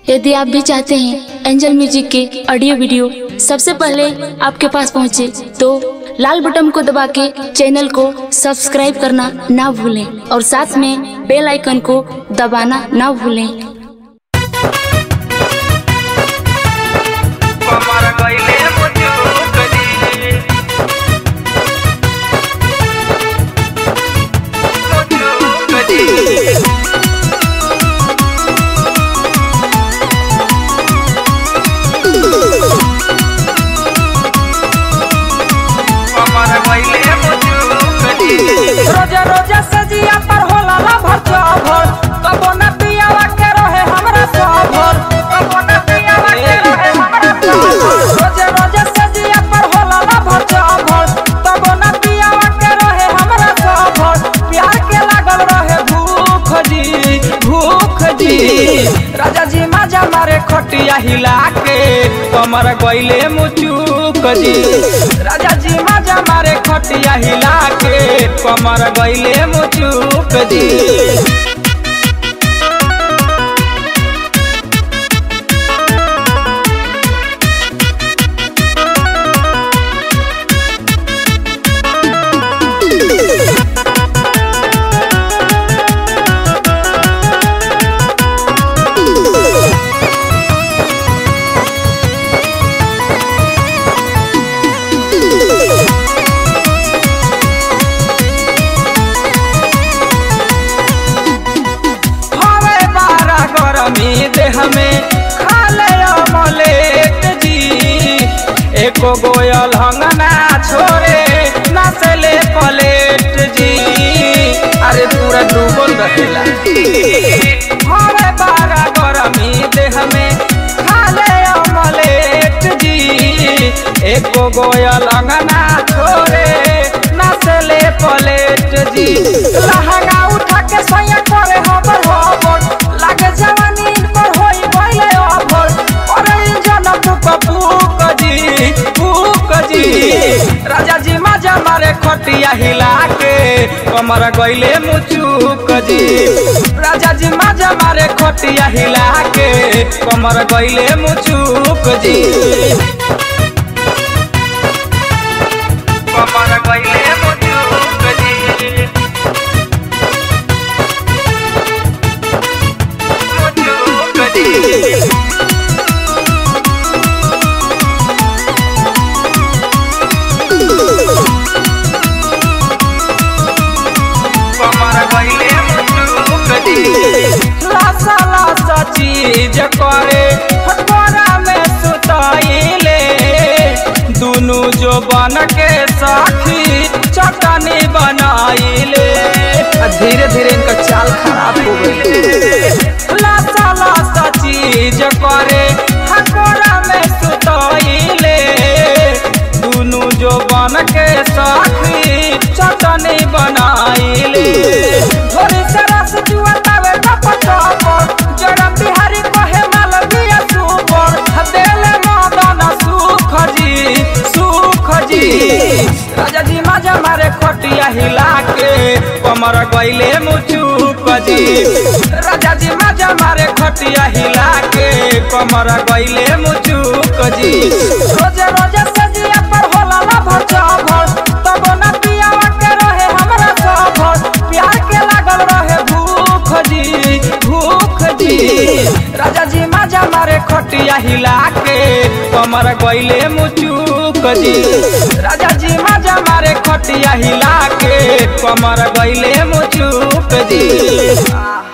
यदि आप भी चाहते हैं एंजल म्यूजिक के ऑडियो वीडियो सबसे पहले आपके पास पहुंचे तो लाल बटन को दबा के चैनल को सब्सक्राइब करना ना भूलें और साथ में बेल आइकन को दबाना ना भूलें कमर गइले मुजुक जी मुजुक जी कमर गइले मुजुक जी रोजे रोजे सजिया पर होला ला भर भर कबो न पियावा के रहे हमरा सभर कबो न पियावा के रहे हमरा सभर रोजे रोजे सजिया पर होला ला भर भर कबो न पियावा के रहे हमरा सभर प्यार के लागल रहे भूख जी भूख जी राजा जी माजा मारे खटिया हिला के कमर गइले मुचुक जी राजा जी माजा मारे खटिया हिला के कमर गइले मुचुक जी हवे बारा गरमी देह में खाले अमलेट जी एको गोयल हंगना छोरे नसले पलेट जी अरे पूरा डूबल रहेला हवे बारा गरमी देह में खाले अमलेट जी एको गोयल अंगना छोरे नसले पलेट जी लहंगा उठा के सैया करे हबर हबर लागे जवानी पर होई गइले अभर करे जन फूक फूक जी फूक जी राजा जी माजा मारे खटिया हिला के कमर गइले मुचुक जी राजा जी माजा मारे खटिया हिला के कमर गइले मुचुक जी कमर गइले मुजुक जी मुजुक जी कमर गइले मुजुक जी लासा लासा चीज करे हटोरा में सुताइले दुनु जो बन के साथी चटनी बनाइले धीरे धीरे इनका चाल खराब हो गई लासा लासा चीज करे हटोरा में सुताइले दुनु जो बन के साथी चटनी बनाइले थोड़ी से रस जुआतावे टप टप जड़म बिहारी कहे माल दिया सुपर देले मदन सुख जी सुख जी राजा जी माजा मारे खटिया हिला के कमर गइले मुचुक जी राजा जी माजा मारे खटिया हिला के कमर गइले मुचुक जी रोजे रोजे सजिया पर होला ला भर भर तब न पियावा के रहे हमरा सभर प्यार के लागल रहे भूख जी भूख जी राजा जी माजा मारे खटिया हिला के कमर गइले मुचुक जी राजा जी माजा मारे खटिया हिला के कमर गइले मुचुक जी आह